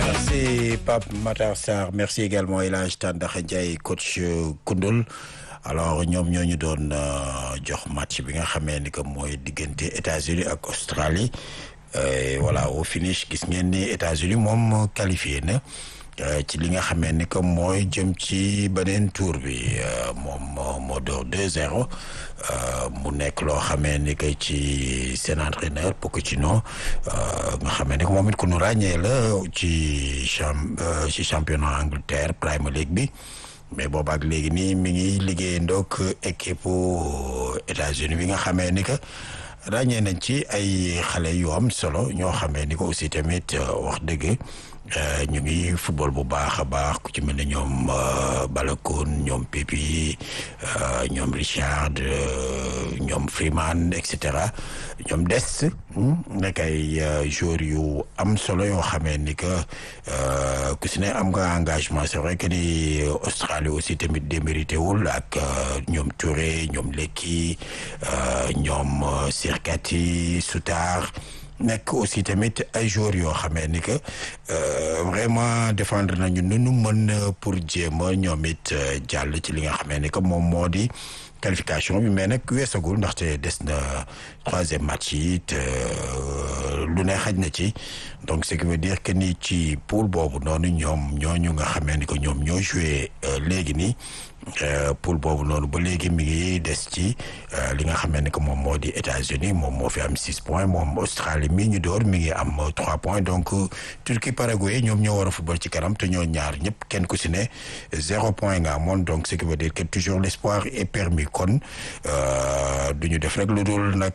merci Pape Matar Sarr merci également El Hadj Tandakha Ndiaye coach Koundoul alors ñoom ñoo ñu doon jox match bi nga xamee ni que mooy diggante États-Unis ak Australie voilà au finish gis ngeen ni États-Unis moom qualifié na ci li nga xamee ni que mooy jëm ci beneen tour bi moom moo door 2-0 mu nekk loo xamee ni que ci seen entraîneur Pochettino nga xamee ni que moom it ku nu ràññee la ci champ ci championnat Angleterre Premier League bi mais boobaak léegi nii mi ngi liggéey ndok équipe États-Unis bi nga xamee ni que ràññee nañ ci ay xale yu am solo ñoo xamee ni ko aussi tamit wax dëgg ñu ngi football bu baax a baax ku ci mel ne ñoom Balogun ñoom Pepi ñoom Richard ñoom Freeman et cetera ñoom des nekk ay joueurs yu am solo yoo xamee ni que ku si ne am nga engagement c'est vrai que ni Australie aussi tamit démérité wul ak ñoom Touré ñoom Lekki ñoom Sirkati Soutar nekk aussi tamit ay joueurs yoo xamee ni que vraiment défendre nañu nu nu mën pour jéem a ñoom it jàll ci li nga xamee ni que moom moo di qualification bi mais nag weesagul ndaxte des na troisième match yi it lu ne xaj na ci donc ce qui veut dire que ni ci poule boobu noonu ñoom ñooñu nga xamee ni que ñoom ñoo joué léegi nii poule boobu noonu ba léegi mi ngi des ci li nga xamee ni que moom moo di États-Unis moom moo fi am six points moom Australie mi ñu door mi ngi am trois points donc Turquie Paraguay ñoom ñoo war a football ci kanam te ñoo ñaar ñëpp kenn ku si ne zéro point nga amoon donc ce qui veut dire que toujours l'espoir est permis kon du ñu def rek lu dul nag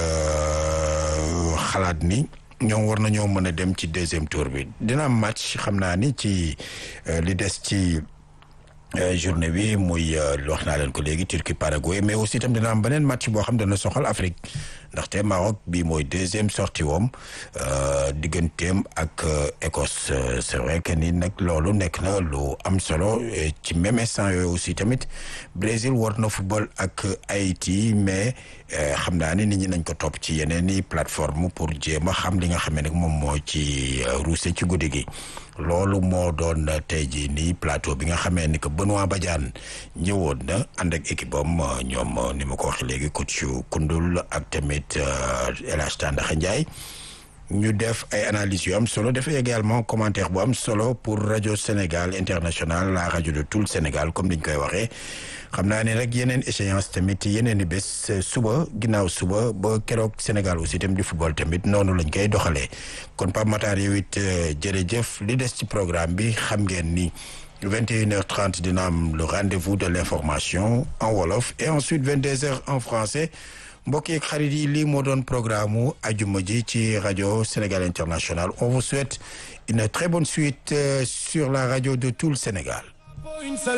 xalaat ni ñoom war nañoo mën a dem ci deuxième tour bi dina am match xam naa ni ci li des ci journée bi muy wax naa leen ko léegi Turquie Paraguay mais aussi itam dina am beneen match boo xam dana soxal Afrique ndaxte Maroc bi mooy deuxième sortie woom digganteem ak Écosse c'est vrai que ni nag loolu nekk na lu am solo ci même instant yooyu aussi tamit Brésil war na football ak Haïti mais xam naa ni nit ñi nañ ko topp ci yeneen i plateforme pour jéem a xam li nga xam ne nag moom moo ci ruuse ci guddi gi loolu moo doon tey jii nii plateau bi nga xamee ni que Benoît Badiane ñëwoon na ànd ak équipe am ñoom ni ma ko waxee léegi coach Koundoul ak tamit El Hadj Tandakha Ndiaye ñu def ay analyses yu am solo def également commentaire bu am solo pour rajo Sénégal international la rajo de tout le Sénégal comme niñ koy waxee xam naa ne rek yeneen échéance tamit yeneen i bés suba ginnaaw suba ba keroog Sénégal aussi tamit di football tamit noonu lañ koy doxalee kon Pape Matar yow it jërëjëf li des ci programme bi xam ngeen ni 21h30 dina am le rendez-vous de l'information en wolof et ensuite 22h en français mbokk yeeg xarit yi lii moo doon programme mu ajuma ji ci rajo Sénégal International on vous souhaite une très bonne suite sur la radio de tout le Sénégal